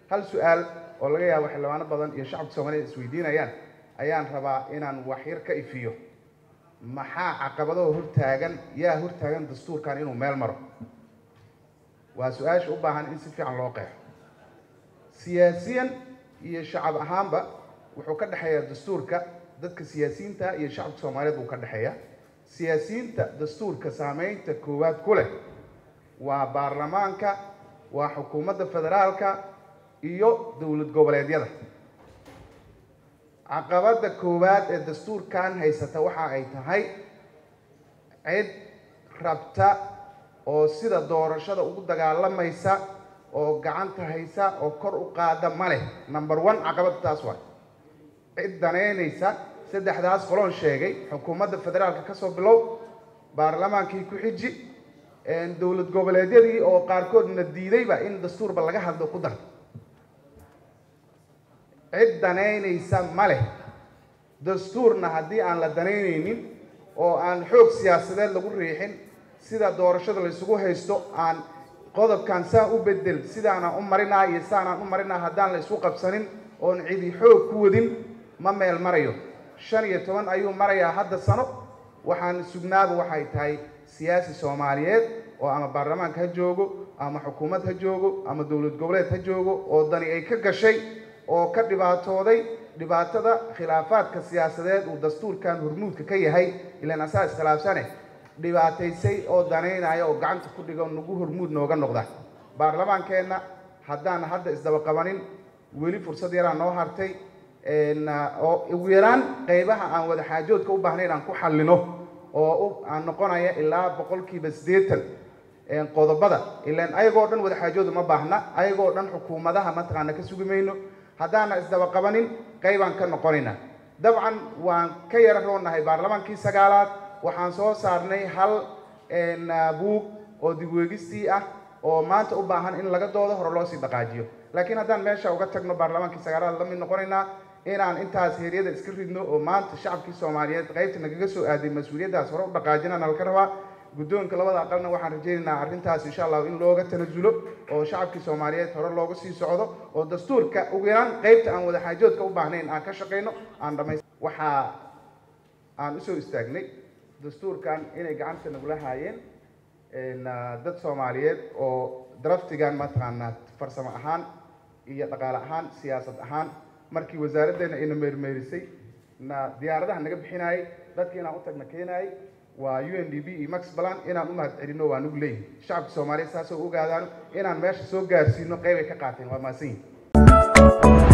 hal su-aal oo laga yaabo xildhibaano badan iyo shacabka soomaaliyed isweydiinayaan ayaan rabaa inaan waxyar ka ifiyo maxaa caqabadaho hortaagan yaa hortaagan dastuurkan inuu meel maro waa su-aasha u baahan in si fiican loo qeexo siyaasiyan iyo shacab ahaanba wuxuu ka dhexeeyaa dastuurka dadka siyaasiyiinta iyo shacabka soomaaliyeed buu ka dhexeeya siyaasiyiinta dastuurka saameynta koowaad ku leh waa baarlamaanka waa xukuumadda federaalka iyo dowlad goboleedyada caqabadda koowaad ee dastuurkan haysata waxa ay tahay cid rabta oo sida doorashada ugu dagaalamaysa oo gacanta haysa oo kor u qaada ma leh number one caqabadda taas waa cid danaynaysa saddexdaas qoloon sheegay xukuumadda federaalka ka soo bilow baarlamaankii ku xiji dowlad goboleedyadii oo qaarkoodna diidayba in dastuurba laga hadlo ku dar cid danaynaysa ma leh dastuurna haddii aan la danaynaynin oo aan xoog siyaasadeed lagu riixin sida doorashada la isugu haysto aan qodobkan saan u bedel sidaanaan u marinaa iyo saanaan u marinaa haddaan la isu qabsanin oon cidi xoog ku wadin ma meel marayo shan iyo toban ayuu marayaa hadda sano waxaan sugnaaba waxay tahay siyaasi soomaaliyeed oo ama baarlamaanka ha joogo ama xukuumad ha joogo ama dowlad goboleed ha joogo oo dani ay ka gashay oo ka dhibaatooday dhibaatada khilaafaadka siyaasadeed uu dastuurkan hormuudka ka yahay ilaan asaa iskhilaafsane dhibaataysay oo danaynaya oo gacanta ku dhigo nagu hormuud nooga noqda baarlamaankeenna haddaan hadda isdaba qabanin weli fursad yaraa noo hartay oo ugu yaraan qaybaha aan wada xaajoodka u baahnayn aan ku xallino oo aan noqonaya ilaa boqolkiiba siddeetan qodobada ilaan ayagoo dhan wada xaajooda ma baahna ayagoo dhan xukuumadaha mataqaana ka sugi mayno haddaana isdaba qabanin qaybaan ka noqonayna dabcan waan ka yara roonahay baarlamaankii sagaalaad waxaan soo saarnay hal buug oo dibweegistii ah oo maanta u baahan in laga doodo hore loo sii dhaqaajiyo laakiin haddaan meesha uga tagno baarlamaankii sagaalaad la mid noqonaynaa inaan intaas heeryada iska ridno oo maanta shacabkii soomaaliyeed qaybta nagaga soo aaday mas-uuliyaddaas hore u dhaqaajinana laka rabaa guddoonka labada aqalna waxaan rajaynaynaa arrintaas insha allahu in looga tanasulo oo shacabkii soomaaliyeed hore looga sii socdo oo dastuurka ugu yaraan qaybta aan wada xaajoodka u baahnayn aan ka shaqayno aan dhamays waxaa aan usoo istaagnay dastuurkan inay gacanta nagula haayeen dad soomaaliyeed oo draftigan mataqaanaa farsamo ahaan iyo dhaqaale ahaan siyaasad ahaan markii wasaaraddeena ayna meermeerisay na diyaaradaha naga bixinayay dadki inaan u tagna keenayay waa u n d b iyo max balan inaan u mahad celino waa nugu leeyihi shacabka soomaaliyeed saasoo ogaadaan inaan meesha soo gaarsiino qeyb ay ka qaateen waa mahadsan yihin